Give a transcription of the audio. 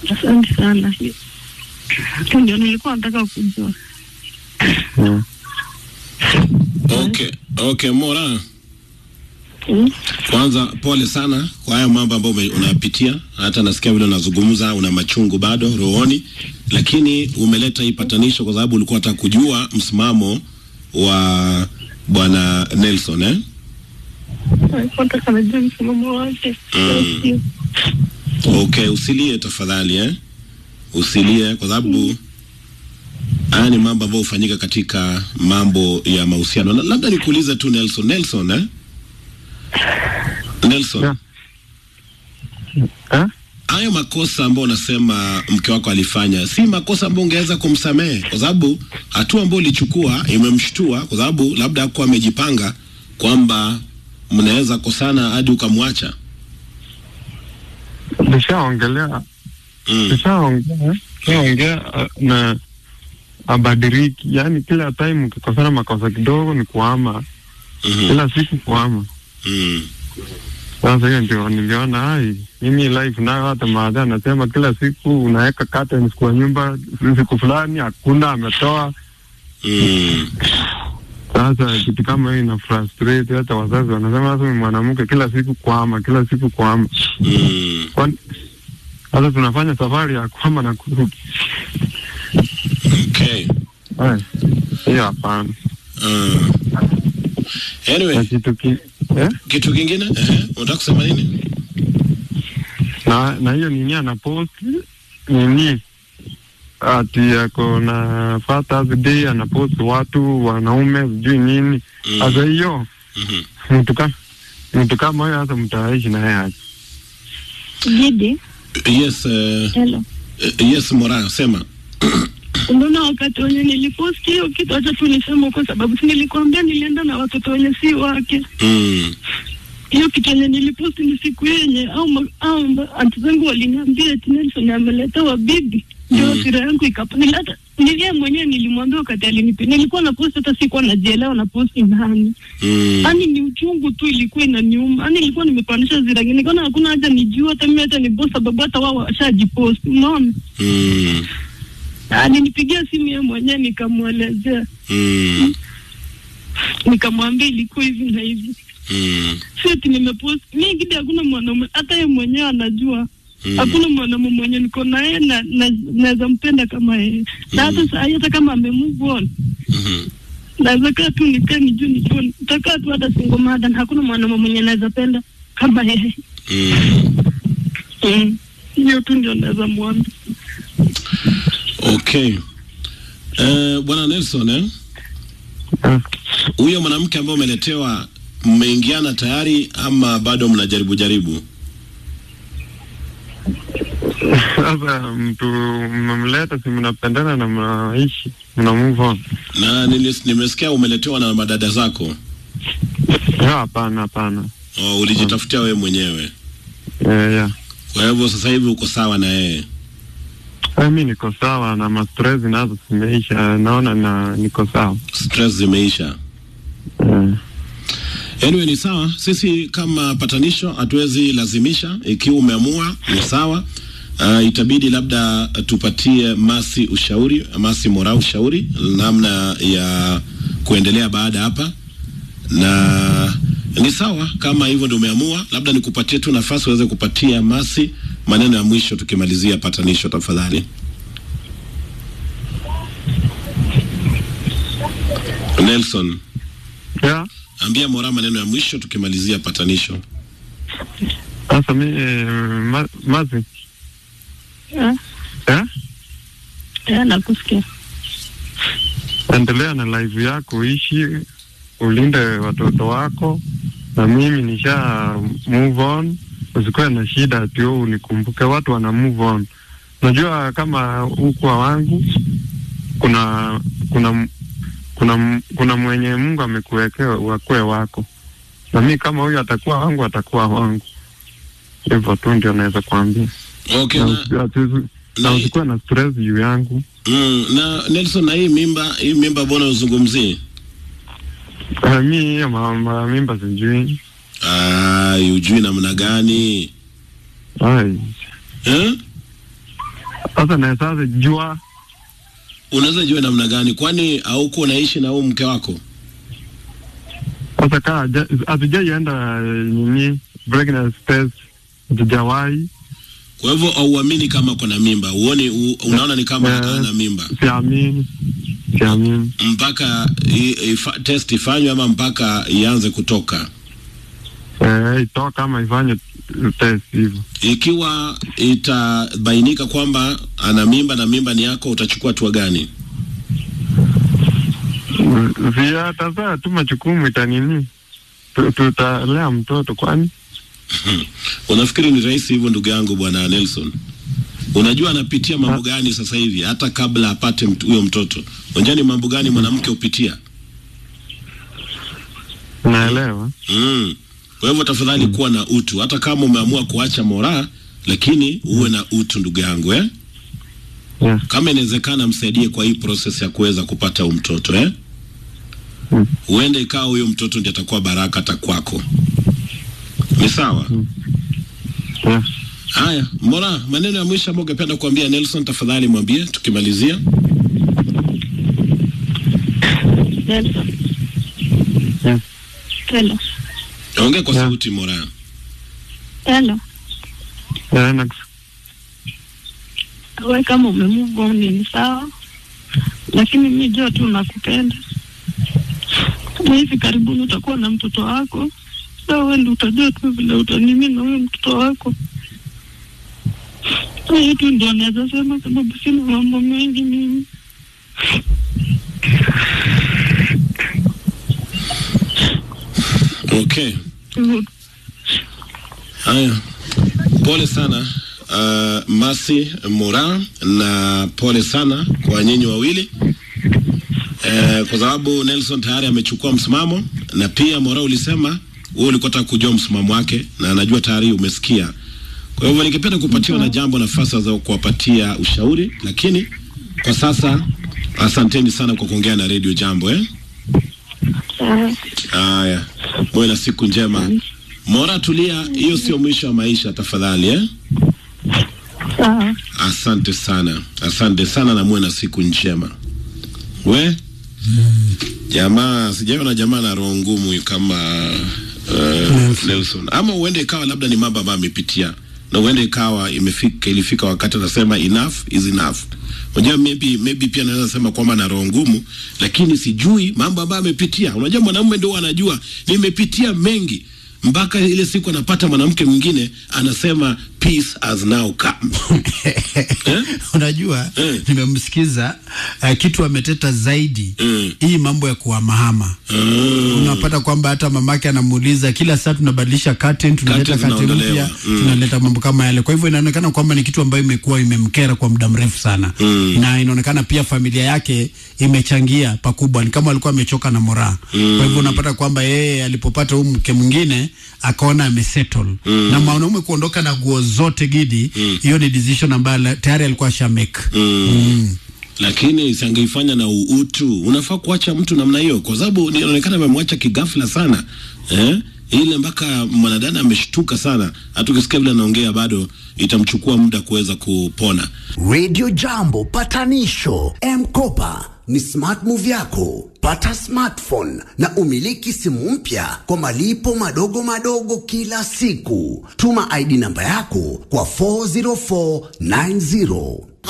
Asante sana. Hiyo ndio nilikuwa nataka kujua. Mm. Okay, okay Mora, Mm. kwanza pole sana kwa haya mambo ambayo ume- unayapitia. Hata nasikia vile unazungumza, una machungu bado rohoni, lakini umeleta hii patanisho kwa sababu ulikuwa unataka kujua msimamo wa bwana Nelson eh? Nilikuwa nataka najua msimamo wake. Mm. Okay, usilie tafadhali eh? Usilie kwa sababu haya ni mambo ambayo hufanyika katika mambo ya mahusiano. Na labda nikuulize tu Nelson, Nelson eh? Nelson, Yeah. Eh? hayo makosa ambayo unasema mke wako alifanya si makosa ambayo ungeweza kumsamehe, kwa sababu hatua ambayo ulichukua imemshtua, kwa sababu labda hakuwa amejipanga kwamba mnaweza kosana hadi ukamwacha. Nishaongelea Mm. nishaongea nishaongea uh, na abadiriki, yaani kila time ukikosana makosa kidogo ni kuama, Mhm. kila siku kuama. Mm. Sasa hiyo ndio niliona ai, mimi life nayo hata maadha anasema kila siku unaweka curtains kwa nyumba, siku fulani hakuna ametoa. Mm. Sasa kitu kama hiyo ina frustrate hata wazazi, wanasema sasa huyu mwanamke kila siku kuama, kila siku kuama. Mm. Kwani sasa tunafanya safari ya kuama na kurudi? Okay. Ai, hiyo hapana. Uh. Na Anyway, kitu ki, eh? kitu kingine eh, unataka kusema nini? na na hiyo nini anaposti nini ati ako na Father's Day anaposti watu wanaume sijui nini Mm. sasa hiyo Mhm. mtu kama mtu kama huyo hasa mtaishi naye aje Gidi, Yes, uh, hello. yes Mora, sema. Unaona, wakati wenye niliposti hiyo kitu, acha tu niseme kwa sababu si nilikwambia nilienda na watoto wenye si wake. Mm. Hiyo kitu yenye niliposti ni siku yenye au ma- au ma- anti zangu waliniambia eti Nelson ameletewa bibi, ndio Mm. hasira yangu ikapanilata. Nilie mwenyewe nilimwambia wakati alinipi, nilikuwa na posti hata sikuwa najielewa na posti nani Mm. Yaani ni uchungu tu ilikuwa inaniuma. Yaani nilikuwa nimepandisha ziragi. Nikaona hakuna haja nijue hata mimi hata ni boss sababu hata wao washajipost. Unaona? Mm. Alinipigia simu yeye mwenyewe nikamwelezea. Mm. Nikamwambia ilikuwa hivi na hivi. Mm. Si eti nimepost. Mimi gidi hakuna mwanaume hata yeye mwenyewe anajua. Mm. Hakuna mwanaume mwenye niko na yeye na na- naweza mpenda kama yeye. Na hata saa hii hata kama ame move on. Mhm. Naweza kaa tu nikae nijue nijue. Nitakaa tu hata single mother na hakuna mwanaume mwenye naweza penda kama yeye. Mm. Mm. Hiyo tu ndio naweza mwambia. Okay. Eh, Bwana Nelson eh? Ah, Huyo mwanamke ambaye umeletewa mmeingiana tayari ama bado mnajaribu jaribu? sasa mtu mmemleta si mnapendana na mnaishi mna move on Na nilis, nimesikia umeletewa na madada zako. hiyo hapana hapana Oh, ulijitafutia wewe mwenyewe. yeah, yeah. Kwa hivyo sasa hivi uko sawa na yeye. Ah, mi niko sawa na mastress nazo zimeisha naona na niko sawa Stress zimeisha. yeah. Anyway, ni sawa. Sisi kama patanisho hatuwezi lazimisha. Ikiwa umeamua ni sawa. Uh, itabidi labda tupatie Masi ushauri, Masi Mora ushauri namna ya kuendelea baada hapa, na ni sawa kama hivyo ndio umeamua. Labda nikupatie tu nafasi uweze kupatia Masi maneno ya mwisho tukimalizia patanisho, tafadhali. Nelson, Yeah. ambia Mora maneno ya mwisho tukimalizia patanisho. Sasa mi eh, ma, mazi Eh, eh? eh, nakusikia. endelea na live yako, ishi ulinde watoto wako, na mimi nisha move on. Usikuwe na shida ati wewe unikumbuke, watu wana move on. Najua kama ukwa wangu kuna kuna kuna kuna mwenye Mungu amekuwekea wakwe wako, na mi kama huyu atakuwa wangu, atakuwa wangu. Hivyo tu ndio naweza kuambia, Okay, na na, usi- ati- na na, usikuwe na stress juu yangu. mm, na Nelson, na hii mimba hii mimba mbona uzungumzie? Uh, mi hiyo ma- ma- mimba sijui. Ai, ujui namna gani Ai, eh? Sasa na sasa jua Unaweza jua namna gani? Kwani hauko unaishi na huyu mke wako? sasa kaa haja- hatujaienda eh, nini pregnancy test, hatujawahi Kwa hivyo hauamini kama kuna mimba, uone u, unaona ni kama Eh. ana mimba siamini, siamini. mpaka i, ifa, test ifanywe ama mpaka ianze kutoka. Eh, itoka kama ifanye test hivyo. Ikiwa itabainika kwamba ana mimba na mimba ni yako, utachukua hatua gani? Via tazaa tu majukumu itanini, Tu- tutalea mtoto kwani Unafikiri ni rahisi hivyo, ndugu yangu bwana Nelson? Unajua anapitia mambo gani sasa hivi, hata kabla apate mtu- huyo mtoto? Unajua ni mambo gani mwanamke hupitia? naelewa. Mm. Kwa hivyo tafadhali kuwa na utu, hata kama umeamua kuacha moraa, lakini uwe na utu ndugu yangu eh? Yeah. Kama inawezekana, msaidie kwa hii process ya kuweza kupata huyu mtoto eh? Mm. Huenda ikawa huyo mtoto ndiye atakuwa baraka hata kwako. Ni sawa? Yeah. Haya, Mora, maneno ya mwisho ambayo ungependa kuambia Nelson, tafadhali mwambie tukimalizia. Nelson. Yeah. Hello. Ongea kwa Yeah. sauti Mora. Hello. Yeah, na- We kama umemove on ni sawa, lakini mi jua tu nakupenda na hivi karibuni utakuwa na mtoto wako. Sa wewe ndio utajua tu vile utanimi na huyo mtoto wako. Hiyo tu ndio naweza sema, sababu sina mambo mengi mimi. Okay. Haya, pole sana uh, Masi Mora, na pole sana kwa nyinyi wawili uh, kwa sababu Nelson tayari amechukua msimamo, na pia Mora ulisema wewe ulikuwa unataka kujua msimamo wake, na najua tayari umesikia. Kwa hivyo ningependa kupatiwa na jambo nafasi za kuwapatia ushauri, lakini kwa sasa asanteni sana kwa kuongea na Radio Jambo eh? Sawa. Haya, muwe na siku njema. Mora, tulia, hiyo sio mwisho wa maisha tafadhali eh? Sawa. Asante sana, asante sana na muwe na siku njema. We jamaa, sijaona jamaa na roho ngumu kama uh, Nelson, ama uende ikawa labda ni mambo ambayo amepitia na uende ikawa imefika, ilifika wakati anasema enough is enough. Unajua, maybe maybe pia naweza sema kwamba na roho ngumu, lakini sijui mambo ambayo amepitia. Unajua, mwanamume ndio anajua, nimepitia mengi mpaka ile siku anapata mwanamke mwingine anasema peace has now come. Eh? Unajua, Eh. nimemsikiza uh, kitu ameteta zaidi Mm. hii mambo ya kuhamahama unapata kwamba hata mamake anamuuliza kila saa tunabadilisha curtain, tunaleta Curtain curtain zinaondolewa. mpya Mm. tunaleta mambo kama yale. Kwa hivyo inaonekana kwamba ni kitu ambayo imekuwa imemkera kwa muda mrefu sana Mm. na inaonekana pia familia yake imechangia pakubwa, ni kama alikuwa amechoka na moraa kwa hivyo unapata kwamba yeye alipopata huyu mke mwingine akaona amesettle na mwanaume kuondoka na nguo zote gidi, hiyo ni decision ambayo la- tayari alikuwa ashamake Mm. Lakini isangeifanya na uutu. Unafaa kuacha mtu namna hiyo, kwa sababu inaonekana amemwacha kigafla sana eh? Ile mpaka mwanadada ameshtuka sana, hata ukisikia vile anaongea bado itamchukua muda kuweza kupona. Radio Jambo patanisho M-Kopa ni smart move yako. Pata smartphone na umiliki simu mpya kwa malipo madogo madogo kila siku. Tuma ID namba yako kwa 40490.